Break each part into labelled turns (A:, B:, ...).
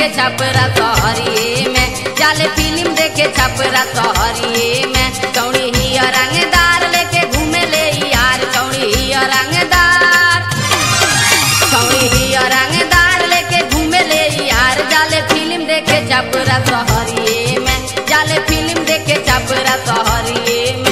A: देखे छपरा सहरिए में जाले फिल्म देखे छपरा सहरिए में चौड़ी ही रंगदार लेके घूमे ले यार चौड़ी ही रंगदार चौड़ी ही रंगदार लेके घूमे ले यार जाले फिल्म देखे छपरा सहरिए में जाले फिल्म देखे छपरा सहरिए में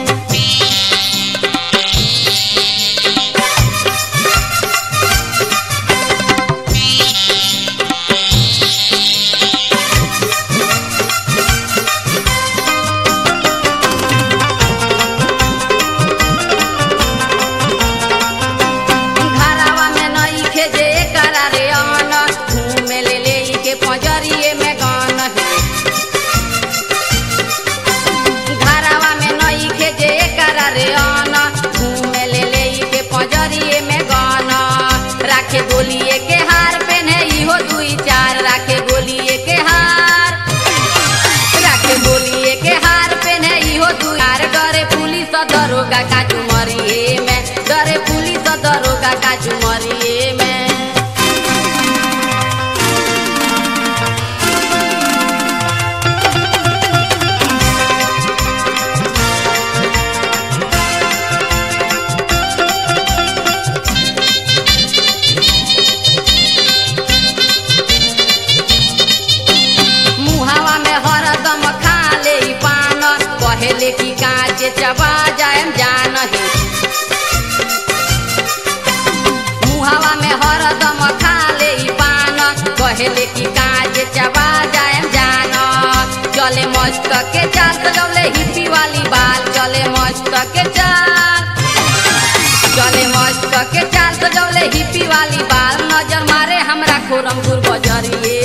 A: घरावा में नई खेजे करा रे अन घूमे ले ले के पंजरिए में गान है घरावा में नई खेजे करा रे अन घूमे ले ले के पंजरिए में गान राखे गोलिए के हार पहने इहो दुई चार राखे गोलिए के हार राखे गोलिए के हार पहने इहो दुई चार डरे पुलिस दरोगा का चुमरिए में डरे पुलिस दरोगा का चुमरिए में मुहावा में हरदम खा ले ई पान पहले की कांचे चबा जाएम जान ही मुहावा में हरदम खा ले ई पान पहले की कांचे चबा जाएम जान चले मस्त के चाल सजौले हिप्पी वाली बाल चले मस्त के चाल चले मस्त के चाल सजौले हिप्पी वाली बाल नजर मारे हमरा खोरमपुर बजरिए